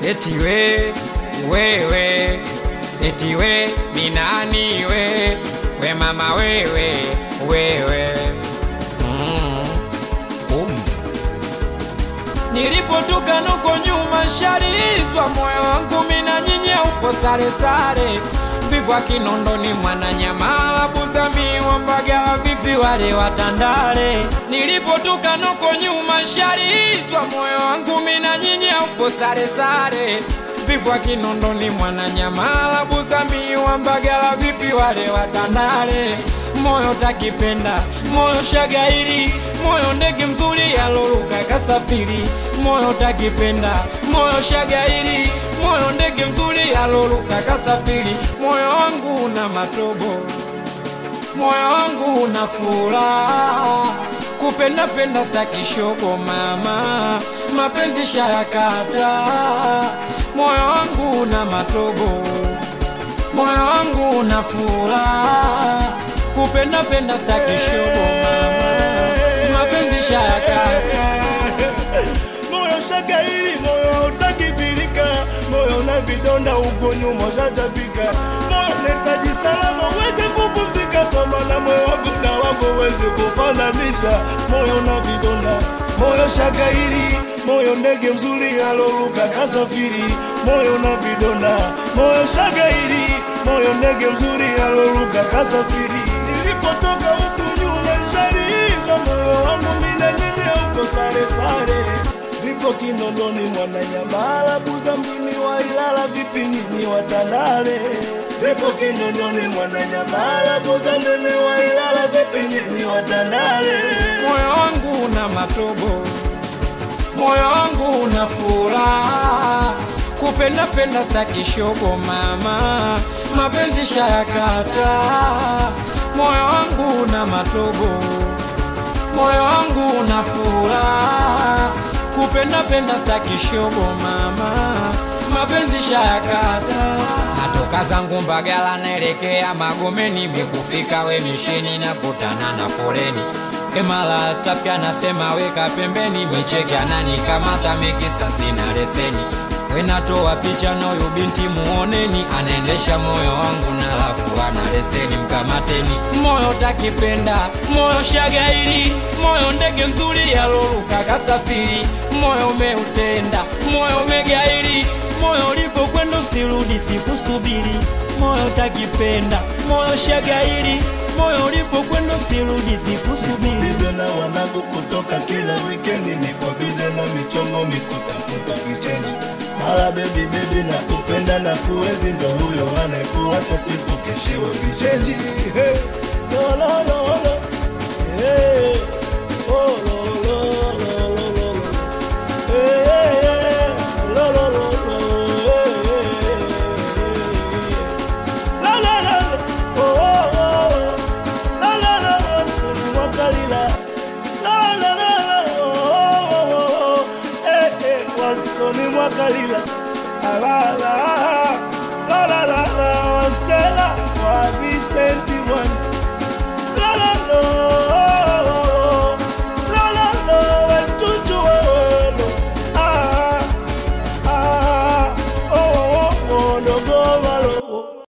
eti we wewe eti we minani we we mama wewe wewe mm. um. Nilipotoka nuko nyuma sharizwa moyo wangu mina nyinya upo sare sare vipwa Kinondoni Mwananyamala Buzami wa Mbagala vipi wale watandale Nilipotoka nuko nyuma sharizwa moyo wangu mina nyinya upo sare sare vipwa Kinondoni Mwananyamala Buzami wa Mbagala vipi wale watandale moyo takipenda moyo shagairi moyo ndege mzuri yaloruka kasafiri moyo takipenda moyo shagairi moyo ndege mzuri yaloruka kasafiri moyo wangu una matobo moyo wangu una furaha kupenda penda stakishogo mama mapenzi shayakata moyo wangu una matobo moyo wangu una furaha kupenda penda stakishogo mama mapenzi shayakata moyo shagairi moyo hautakibilika moyo una vidonda uko nyuma ushajabika moyo unahitaji salama uweze kupumzika kwa maana moyo wangu na wako uweze kufananisha moyo una vidonda moyo shagairi moyo ndege mzuri aloruka kasafiri moyo una vidonda moyo shagairi moyo ndege mzuri aloruka kasafiri nilipotoka huku nyuma shalizwa moyo wangu mina nyinyi uko sare sare vipo Kinondoni Mwananyamala Buza mjini wa Ilala vipi nyinyi watandale vipo Kinondoni Mwananyamala Buza mjini wa Ilala vipi nyinyi watandale moyo wangu una matobo, moyo wangu una furaha, kupenda penda staki shogo mama, mapenzi shayakata, moyo wangu una matobo, moyo wangu una furaha, kupenda penda staki shogo mama, mapenzi shayakata. Natoka zangu Mbagala naelekea Magomeni, mikufika we misheni na kutana na foleni Emala tapya nasema weka pembeni, micheke ananikamata mikisa sina leseni. Wenatoa picha na huyu binti muoneni, anaendesha moyo wangu na lafu ana leseni, mkamateni. Moyo takipenda, moyo shagairi, moyo ndege mzuri yaloruka kasafiri, moyo umeutenda, moyo umegairi, moyo ulipokwenda usirudi, sikusubiri. Moyo takipenda, moyo shagairi, moyo ulipokwenda usirudi, sikusubiri. bize na wanangu kutoka kila wikendi niko bize na michongo mikutafuta vichenji mara bebi bebi na kupenda na kuwezi ndo huyo anayekuacha siku keshiwe vichenji hey. lo, lo, lo, lo. Hey. Oh, lo, lo, lo, lo, lo, lo. Hey, hey, hey. Lo, lo, lo, lo. Hey, hey, hey. La, la, la, la. Oh, oh, oh. La, la, la, la. Soni mwakalila. La, la, la, la. Oh, oh, oh, oh. Eh, eh. Walsoni mwakalila. La, la, la. La, la, la.